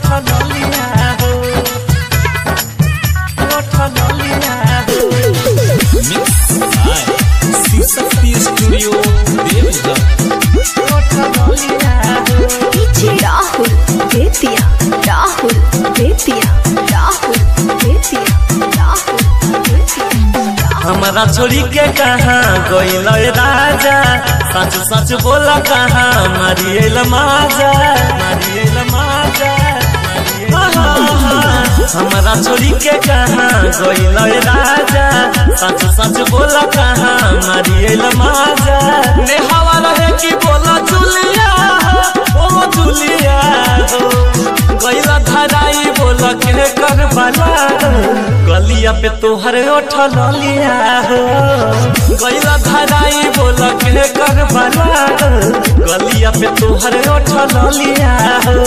ललिया हो ओठ ललिया हो Mixed by C-Shakti Studio, Devghar. ओठ ललिया हो पीछे राहुल बेतिया राहुल बेतिया राहुल बेतिया राहुल बेतिया हमारा छोड़ी के कहाँ गइल राजा सच सच बोला कहाँ मारियल माजा मारियल माजा हमारा छोड़ी के कहाँ गइल राजा सच सच बोला कहाँ मारियल माजा ने हवा रहे कि बोला जुलिया ओ जुलिया हो गइला धराई बोल के कर बाला गलिया पे तोहर ओठ ललिया हो गइला धराई बोल के कर बाला गलिया पे तोहर ओठ ललिया हो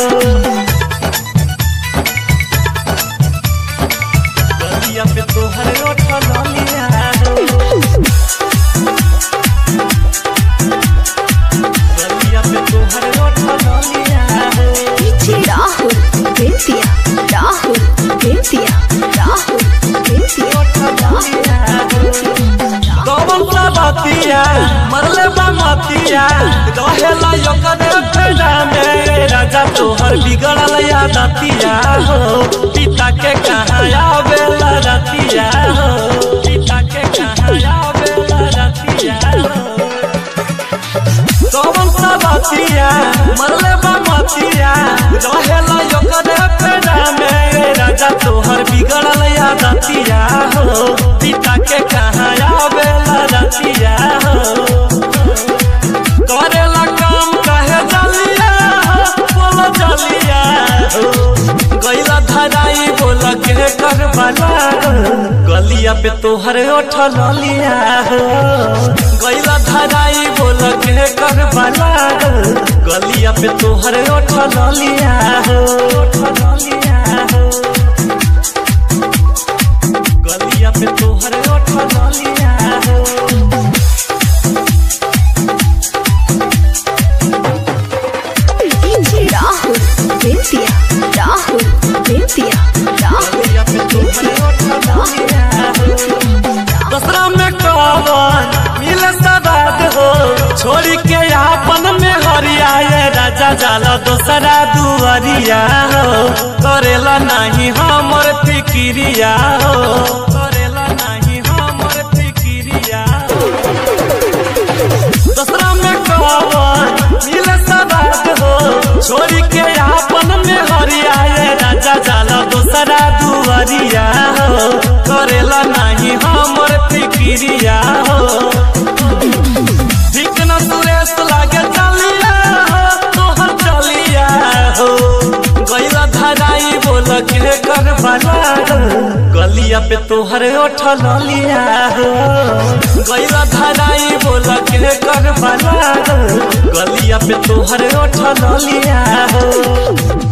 गलिया पे तोहर ओठ ललिया हो गलिया पे तोहर ओठ ललिया हो पीछे राहुल बेतिया राहुल बेतिया राहुल बेतिया कौन सा बातिया मरले बा मतिया रहेला यकने फेरा में राजा तोहर बिगड़ल यादतिया हो पिता के कहाँ आवेला रतिया हो पिता के कहाँ आवेला रतिया हो कौन सा बातिया मरले बा मतिया रहेला यकने फेरा में राजा तोहर बिगड़ल यादतिया हो पिता के कहाँ आवेला रतिया हो करेला काम कहे जलिया हो बोलो जलिया हो गैला धराई बोल के कर बाला गलिया पे तोहर ओठ ललिया हो गैला धराई बोल के कर बाला गलिया पे तोहर ओठ ललिया हो ओठ ललिया हो गलिया पे तोहर ओठ ललिया हो पीछे राहुल बेतिया राहुल बेतिया राहुल गलिया पे तोहर ओठ ललिया हो दसरा में कौन मिले सदाद हो छोड़ी के आपन में हरियाए राजा जाला दोसरा दुआरिया हो करेला नहीं हमर फिकिरिया हो करेला नहीं हमर फिकिरिया हो दसरा में कौन मिले सदाद हो छोड़ी के आपन में हरियाए राजा जाला दोसरा दुआरिया हो करेला नहीं हमर फिकिरिया हो ठीक न सुरेश लागे चलिया हो तोहर चलिया हो गैला धराई बोल के कर बाला गलिया पे तोहर ओठ ललिया हो गैला धराई बोल के कर बाला गलिया पे तोहर ओठ ललिया हो